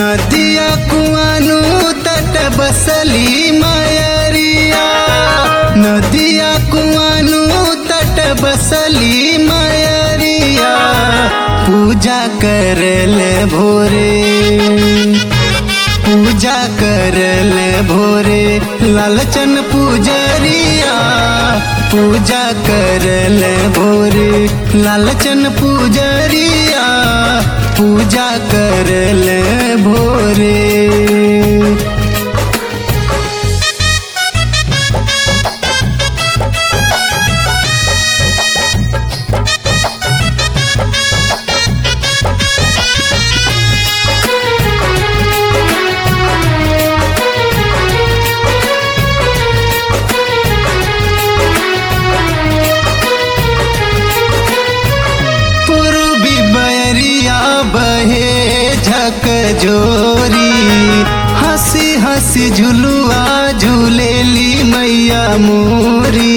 नदिया कुआनु तट बसली मायरिया नदिया कुआनु तट बसली मायरिया पूजा करले भोरे पूजा करले भोरे लालचन पूजरिया पूजा करले भोरे लालचन पूजरिया पूजा करले भोरे पूर्वी बैरिया बहे झक जोरी हंसी हंसी झुलुआ झूलेली मैया मोरी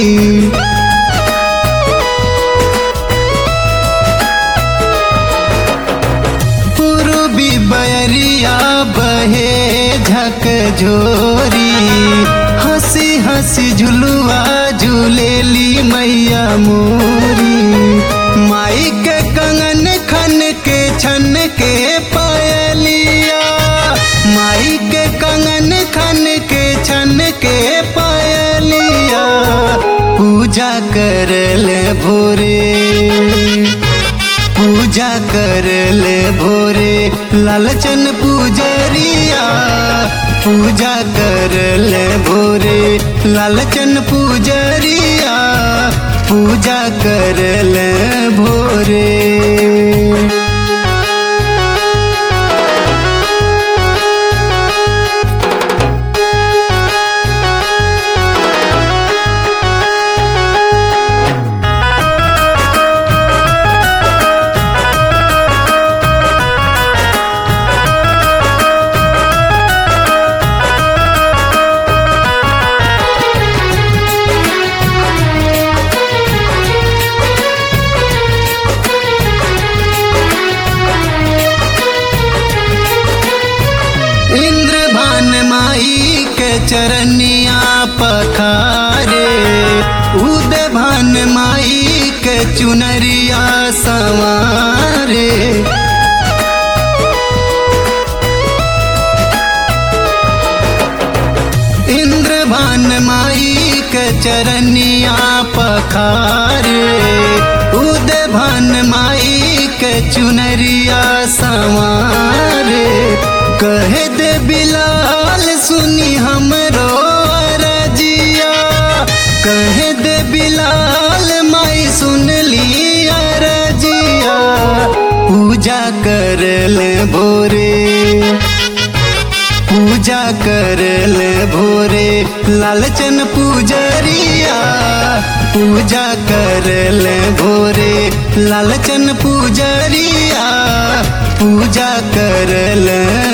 पूर्वी बैरिया बहे झक जोरी हंसी हंसी झुलुआ झूलेली मैया मोरी माई के कंगन खन के छन के पायलिया माई के कंगन खन के छन के पायलिया पूजा करले भोरे पूजा करले भोरे लालचन पूजरिया पूजा करले भोरे लालचन पूजरिया पूजा करले भोरे इंद्र भान माई के चरनिया पखारे उद भान माई के चुनरिया सवारे इंद्र भान माई के चरनिया पखारे उद भान माई के चुनरिया सवारे कहे दे बिलाल सुनी हमरो अरजिया कहे दे बिलाल माई सुन ली अरजिया पूजा करले भोरे पूजा करले भोरे लालचन पूजरिया पूजा करले भोरे लालचन पूजरिया पूजा करले